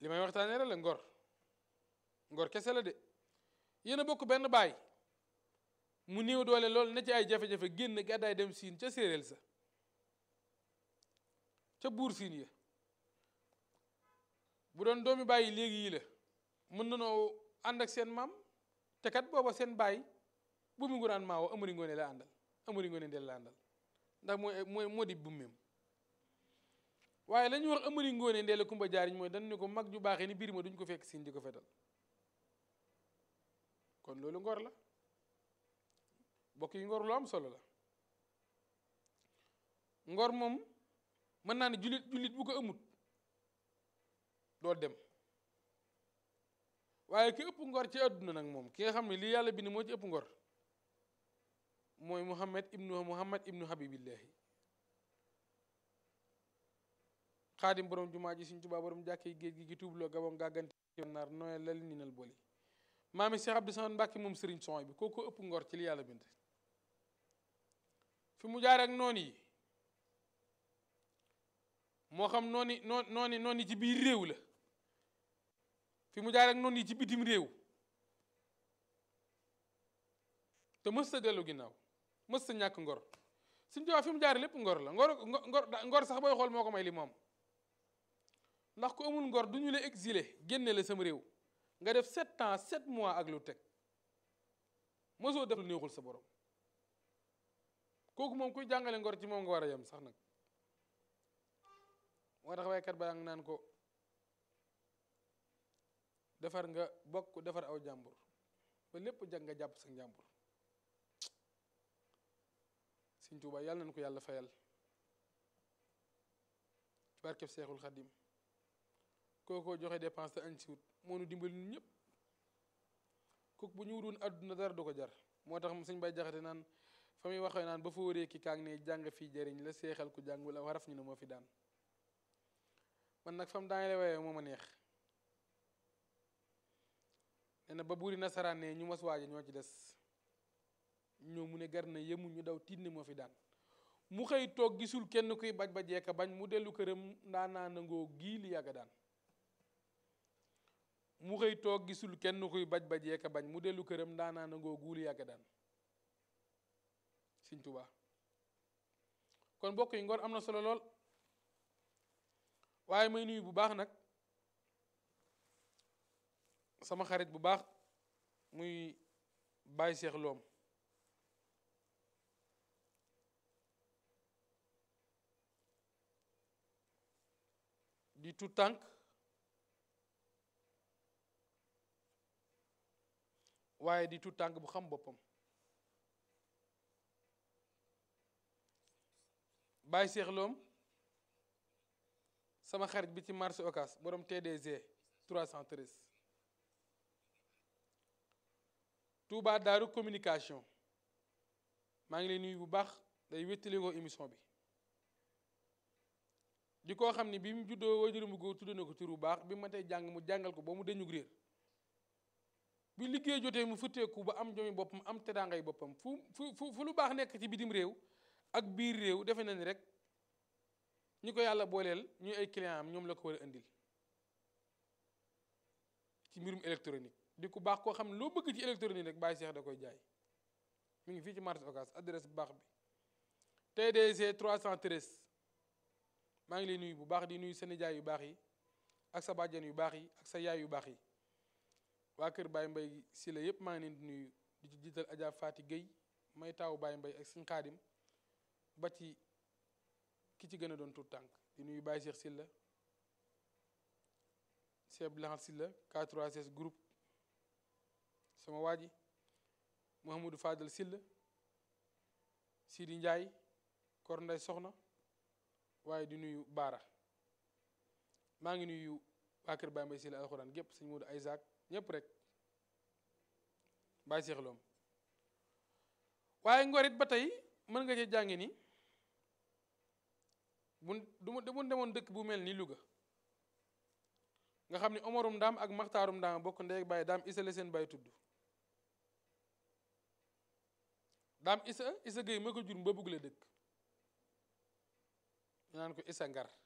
li may waxtaanee rek la ngor ngor kese la de yéen a bokk benn baay mu néew doole lool na ci ay jafe-jafe génn gàddaay dem siin ca séeréel sa ca buur siin ya bu doon doomi bàyyi léegi yi la mën nanoo ànd ak seen maam te kat booba seen baay bu mu nguraan maawo amari ngoone la àndal amari ngoone ndel la àndal ndax mooy mooy moo di bummeem waaye la ñuy wax amari ngoone ndel la kumba jaariñ mooy dañ ne ko mag ju baaxee ni biir ma duñ ko fekk siin di ko fetal kon loolu ngor la bokk yi ngor lu am solo la ngor moom mën naa ne jullit jullit bu ko amut doo dem waaye ki ëpp ngor ci àdduna nag moom ki nga xam ne lii yàlla bind moo ci ëpp ngor mooy muhammad ibnu muhammad ibnu habibillahi xaadim borom jumaa ji suñ tubaa borom jàkkee géej gi gi tuubloo gabam gàggante naar nooye lal ninal boli maami Cheikh Abdou Samad Mbàkke moom sëriñ son bi kooku ëpp ngor ci li yàlla bind fi mu jaar ak noon yi moo xam nooni noon nooni noon yi ci biir réew la fi mu jaar ak noon yi ci bitim réew te mës ta dellu ginnaaw mës ta ñàkk ngor suñ tubaab fi mu jaar lépp ngor la ngor ngor ngor sax booy xool moo ko may li moom ndax ku amul ngor du ñu la exilé génne la sama réew nga def sept ans sept mois ak lu teg mosoo def lu neexul sa borom kooku moom kuy jàngale ngor ci moom nga war a yem sax nag moo tax waykat ba ngi naan ko defar nga bokk defar aw jàmbur ba lépp jag nga jàpp sa njàmbur Sëñ Tuuba yàlla nañ ko yàlla fayal ci barkeb Seexul Xadim kookoo joxe dépense te añ si wut moo nu dimbali ñun ñëpp kooku bu ñu wutoon àdduna dara du ko jar moo tax sëñ bay jaxate naan fa muy waxee naan ba fa wëree ki kaang ne jàng fii jëriñ la seexal ku jàng wala waraf ñu ne moo fi daan man nag fam daanele waaye moo ma neex nee na ba buuri nasaraan ne ñu mas waaja ñoo ci des ñoo mu ne gar na yemu ñu daw tiit ne moo fi daan mu xëy toog gisul kenn kuy baj ba jeeka bañ mu dellu këram ndaa naa nangoo gii li yàgga daan mu xëy toog gisul kenn kuy baj ba jeeka bañ mu dellu këram ndaa naa nangoo guuli yàgga daan Sëñ Tuubaa kon mbokk yi ngor am na solo lool waaye may nuyu bu baax nag sama xarit bu baax muy Baye Cheikh Loom di tout tànk waaye di tout tànk bu xam boppam Baye Cheikh Loom sama xarit bi ci marché Ocass borom TDG 313 Touba Daaru communication maa ngi lay nuyu bu baax day wéttali ko émission bi di koo xam ne bi mu juddoo wajuram bu góor tudd na ko tur bu baax bi ma tey jàng mu jàngal ko ba mu deñu réer bi liggéey jotee mu futteeku ba am jomi boppam am teraangay boppam fu fu fu lu baax nekk ci bitim réew ak biir réew defe na ni rek ñi ko yàlla booleel ñuy ay client am ñoom la ko war a indil ci mbirum électronique di ku baax koo xam ne loo bëgg ci électronique rek Baye Cheikh da koy jaay mi ngi fii ci marché Ocass adresse bu baax bi TDC 313 maa ngi lay nuyu bu baax di nuyu sa nijaay yu baax yi ak sa bàjjen yu baax yi ak sa yaay yu baax yi waa kër Baye Mbay si la yépp maa ngi leen di nuyu di ci jiital Adja Fati Gueye may taawu Baye Mbay ak suñ xaadim ba ci ki ci gën a doon tuut tànk di nuyu Baye Cheikh Silla Cheikh Lahat Silla K3S groupe sama waa ji Mouhamadou Fadal Silla Sidi Ndiaye Kor Nday Soxna waaye di nuyu Baara maa ngi nuyu waa kër Baye Mbay Silla alxuraan gépp sëñ Modou Isaac ñépp rek Baye Cheikh Loom waaye ngorit ba tey mën nga cee jàngi ni bu du bu demoon dëkk bu mel ni Louga nga xam ne Omarum Ndaam ak Maxtaarum Ndaam bokk ndey ak Baye daam isa la seen Baye tudd daam isa isa Gueye ma ko jur mba bugg la dëkk ñu naan ko isa ngar